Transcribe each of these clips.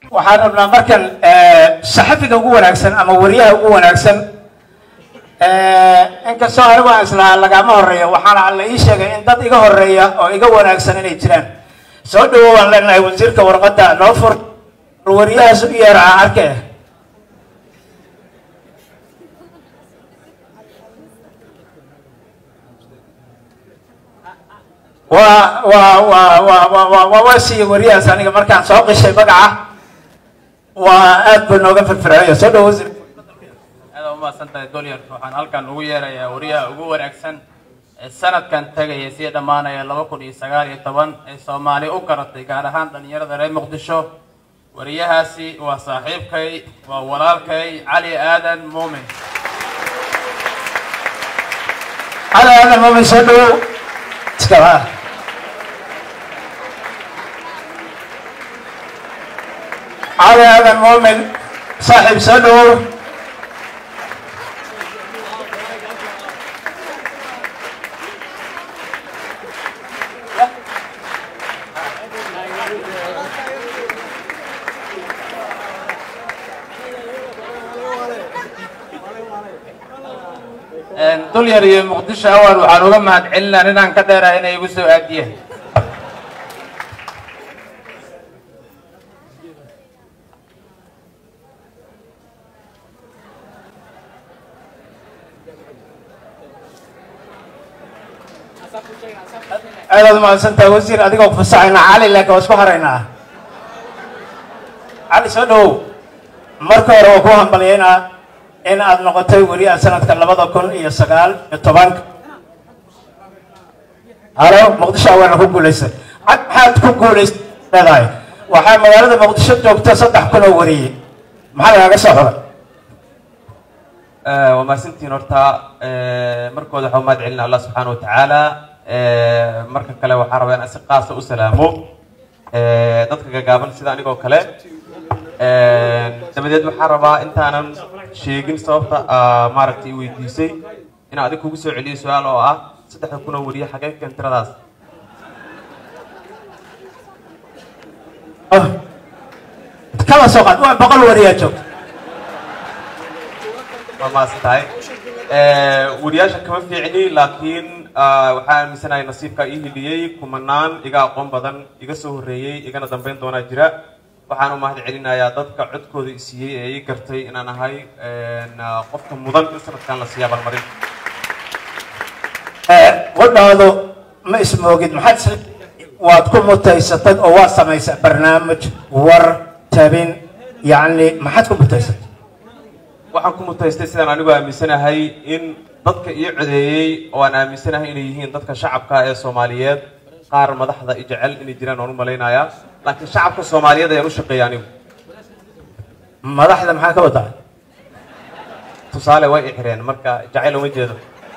waxaan rabnaa markan saxafiga ugu wanaagsan ama wariyaha ugu wanaagsan inkastoo anigu aan islahaa lagama horeeyo waxaana la ii sheegay in dad iga horeeya oo iga wanaagsan inay jiraan soo dhawo waan leenahay wasiirka warqadda noo fur wariyahaas u yeera aan arke waa waa waa waa waa waa waa waa siiye wariyahaas aniga markaan soo qishay magaca waa aad buu nooga firfircoonaya soo dhawo wasiir aad umahadsan tahay dolyar waxaan halkan ugu yeerayaa wariyaha ugu wanaagsan ee sanadkan tagaya sii dhammaanaya laba kun iyo sagaal iyo toban ee soomaali u garatay gaar ahaan dhalinyarada reer muqdisho wariyahaasi waa saaxiibkay waa walaalkay cali aadan muumin cali aadan muumin soo dhawow iskala cali aadan muumin saaxiib soo dhawow dulyar iyo muqdisho awal waxaan uga mahad celinaa inaan ka dheerahay inay igu soo aadiyeen aadaad umahadsantahay wasiir adigoo fasaxaynaa cali laakiin waa isku haraynaa cali soo dhawow marka hore waa ku hambalyaynaa in aad noqotay weriyaha sanadka labada kun iyo sagaal iyo tobanka halo muqdisho awaana ku guulaystay cad maxaad ku guulaystay leedahay waxaa magaalada muqdisho joogta saddex kun oo wariyey maxaa lagaaga soo xuray waa mahadsantihiin horta markooda waxaa umahad celina allah subxaana wa tacaala marka kale waxaan rabaa inaan si qaasa u salaamo dadka gagaaban sida anigoo kale dabadeed waxaan rabaa intaanan sheegin sababta maaragtay i weydiisay inaan adig kugu soo celiyo su-aal oo ah saddexda kun oo wariye xagee keen tiradaas kala soo qaad waa boqol wariyaa joogta waa mahadsan tahay wariyaasha kama fiicni laakiin waxaa aaminsanahay nasiibka ii hiliyey kumanaan iga aqoon badan iga soo horreeyey igana dambeyn doonaa jira waxaan u mahad celinayaa dadka codkooda i siiyey ee ii gartay inaan ahay qofka mudan in sanadkan la siiya abaalmarin wadhaado ma ismoogid maxaad waad ku mutaysatay oo waad samaysay barnaamij war tabin yacni maxaad ku mutaysatay waxaan ku mutaystay sidaan anigu aaminsanahay in dadka ii codeeyey oo aan aaminsanahay inay yihiin dadka shacabka ee soomaaliyeed qaar madaxda i jecel inay jiraan waan u malaynayaa laakiin shacabka soomaaliyeed ayaan u shaqeeya anigu madaxda maxaa ka wadaa tusaale way i xireen marka jacayl uma jeedo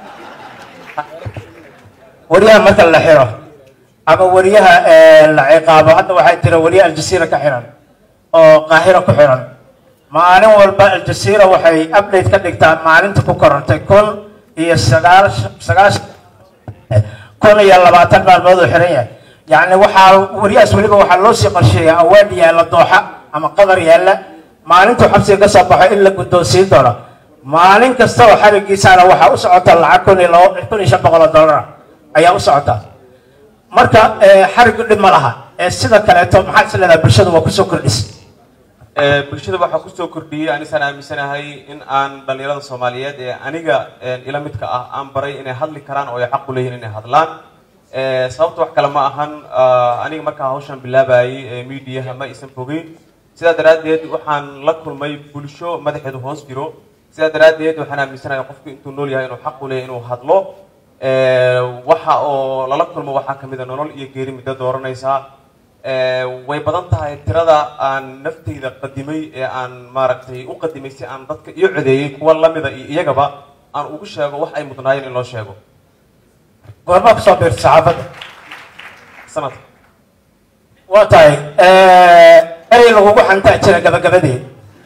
wariyaha marka la xiro ama wariyaha la ciqaabo hadda waxay tira wariye aljasiira ka xiran oo qaahiro ku xiran maalin walba aljasiira waxay update ka dhigtaa maalinta ku korantay kun iyo sagaal sagaashan kun iyo labaatan maalmood uu xiran yahay yacni waxaa wariyahaas weliba waxaa loo sii qorsheeyaa awaad yaalla dooxa ama qadar yaalla maalintuu xabsiga ka soo baxo in la guddoonsiin doono maalin kasta oo xarigiisaana waxaa u socota lacag kun iyo labo kun iyo shan boqol oo dollar ayaa u socota marka xarigu dhib ma laha sida kaleeto maxaad is leedahay bulshadu waa kusoo kordhisay bulshada waxaa kusoo kordhiyey anisaan aaminsanahay in aan dhalinyarada soomaaliyeed ee aniga ila midka ah aan baray inay hadli karaan oo ay xaq u leeyihin inay hadlaan sababta wax kale ma ahan aniga markaa hawshan bilaabayay mediaha ma aysan fogeyn sidaa daraaddeed waxaan la kulmay bulsho madaxeedu hoos jiro sidaa daraaddeed waxaan aaminsanahay qofku intuu nool yahay inuu xaq u leeyahy inuu hadlo waxa oo lala kulmo waxaa kamid a nolol iyo geeri middo dooranaysaa way badan tahay tirada aan naftayda qadimay ee aan maaragtay u qadimay si aan dadka iyo codeeyey kuwa lamida iyo iyagaba aan ugu sheego wax ay mudnaayeen in loo sheego goormaa kusoo biirtay saxaafadda sanadka waa tahay erey lagugu xantaa jira gabagabadeed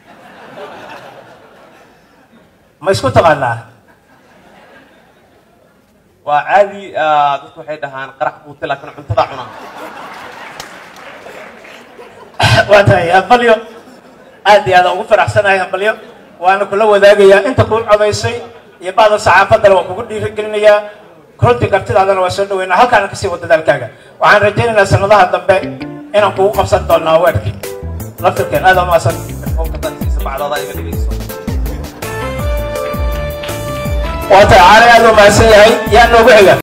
ma isku taqaanaa waa caadi dadku waxay dhahaan qarax buute laakiin cuntada cuna waa tahay aqalyo aad iyo aad ugu faraxsanahay hambalyo waana kula wadaagayaa inta kuu codaysay iyo bacda saxaafadana waa kugu dhiirigelinayaa runtii kartidaadana waa soo dhaweynaa halkaana kasii wada dadaalkaaga waxaan rajaynaynaa sanadaha dambe inaan kugu qabsan doonaa weerkii laftirkeen aad umaasan bacdada iga dhigayso waa tahay caali aad u mahadsan yahay yaa noogu xiga